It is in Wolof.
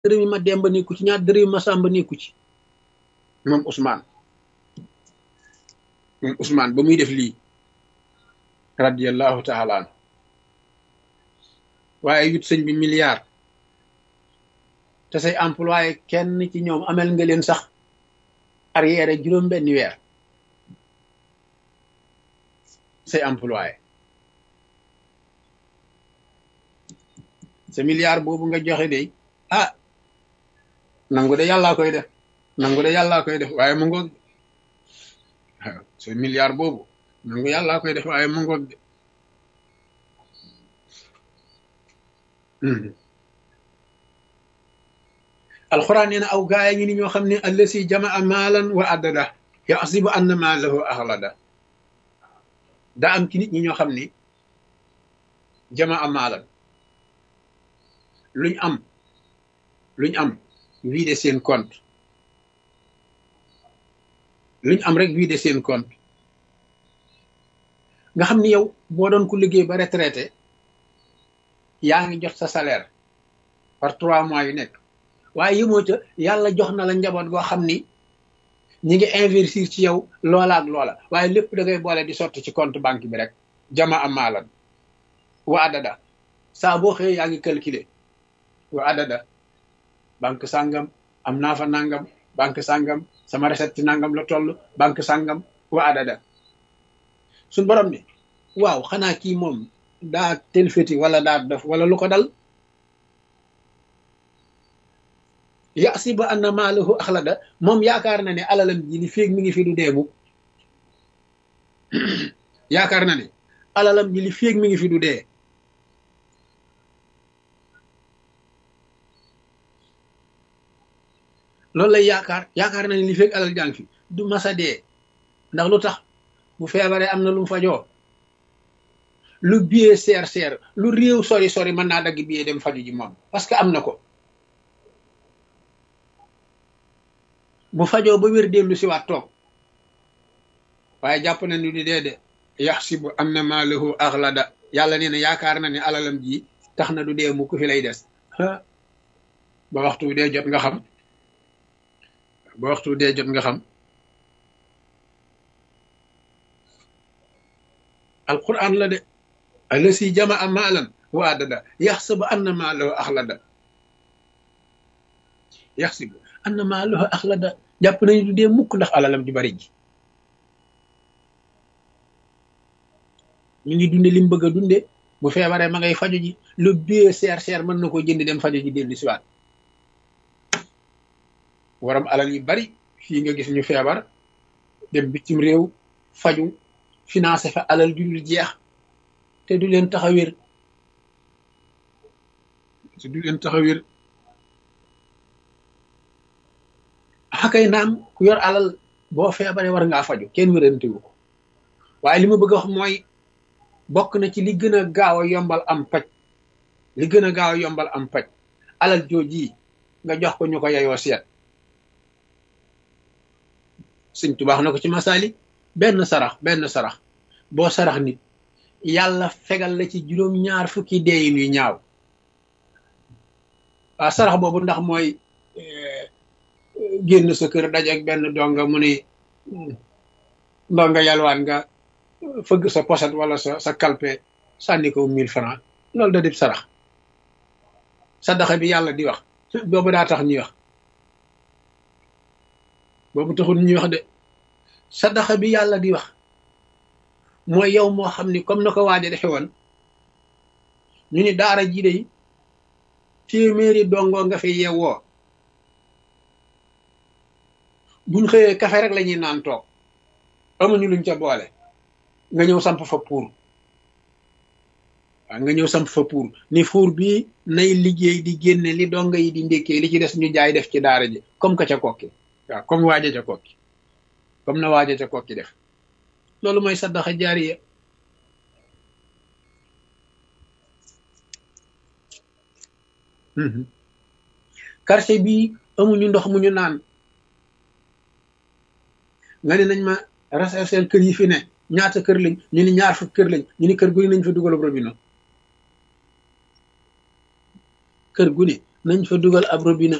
dërëmi ma demba nekku ci ñaar dërëmi ma sàmba nekku ci moom Ousmane moom Ousmane ba muy def lii radiallahu taala an waaye yut sëñ bi milliard te say employé kenn ci ñoom amel nga leen sax arrière juróom benni weer say employé sa milliard boobu nga joxe de ah nangu de yàllaa koy def nangu de yàllaa koy def waaye mu ngoog waaw sa milliard boobu nangu yàllaa koy def waaye mu ngoog de alxuraan nee na aw gaaya ngi ni ñoo xam ne allasi jamaa maalan wa addada yaxsibu anna maalahu axlada daa am ci nit ñi ñoo xam ni jamaa maalan luñ am luñ am vider seen compte luñ am rek vider seen compte nga xam ni yow boo doon ku liggéey ba retraité yaa ngi jot sa salaire par trois mois yu nekk waaye yëmoo ca yàlla jox na la njaboot goo xam ni ñi ngi investir ci yow loola ak loola waaye lépp da ngay boole di sotti ci compte banque bi rek jama am maalan wa adada saa boo xëyee yaa ngi calculer wa adada banque sàngam am naa fa nangam banque sàngam sama recette ci nangam la toll banque sàngam wa adada suñ borom ni waaw xanaa kii moom daa telfeti wala daa def wala lu ko dal yasiba anna maalahu axlada moom yaakaar na ne alalam ji li féeg mi ngi fi du deemu yaakaar na ne alalam ji li féeg mi ngi fi du dee loolu lay yaakaar yaakaar na ne li féeg alal jàng fi du masa dee ndax lu tax bu feebaree am na lu mu fajoo lu billet seer seer lu réew sori sori mën naa dagg billet dem faju ji moom parce que am na ko bu fajoo ba wér dellu si waat toog waaye jàpp na ni di dee de yaxsibu anna maalahu axlada yàlla nee na yaakaar na ne alalam ji tax na du dee mu ku fi lay des ba waxtu dee jot nga xam ba waxtu dee jot nga xam alquran la de allasi jamaa maalan wa adada yaxsibu anna maalahu axlada yaxsibu anna maalahu axlada jàpp nañu du dee mukk ndax alalam ju bari ji ñu ngi dunde li mu bëgg a dunde bu feebaree ma ngay faju ji lu bie seer seer mën na koo jënd dem faju ji dellu siwaat waram alal yu bari fii nga gis ñu feebar dem bitim réew faju financé fa alal ju dul jeex te du leen tax a wér te du leen tax a wér xakay naam ku yor alal boo feebaree war ngaa faju kenn wérantewu ko waaye li ma bëgg a wax mooy bokk na ci li gën a gaaw a yombal am paj li gën a gaaw a yombal am paj alal jooji nga jox ko ñu ko yeyoo seet sëñ tubaax na ko ci masaali benn sarax benn sarax boo sarax nit yàlla fegal la ci juróom ñaar fukki deeyin yu ñaaw waaw sarax boobu ndax mooy génn sa kër dajeek benn donga mu ne ndonga yalwaan nga fëgg sa poset wala sa sa kalpe sànni ko mille francs loolu da dib sarax sadaxa bi yàlla di wax boobu daa tax ñuy wax boobu taxul ñuy wax de sadaxa bi yàlla di wax mooy yow moo xam ni comme na ko waaja defe woon ñu ni daara ji de téeméeri dongoo nga fi yeewoo buñ xëyee kafe rek la ñuy naan toog amuñu luñ ca boole nga ñëw samp fa pour waaw nga ñëw samp fa pour ni fuur bi nay liggéey di génne li donga yi di ndékkee li ci des ñu jaay def ci daara ji comme que ca kokki waaw comme waaja ca kokki comme na waaja ca kokki def loolu mooy saddaxa jaariya quartier bii amuñu ndox mu ñu naan nga ne nañ ma rechercher kër yi fi ne ñaata kër lañ ñu ni ñaar fukk kër lañ ñu ni kër gu ne nañ fa dugal robinet kër gu ne nañ fa dugal ab robinet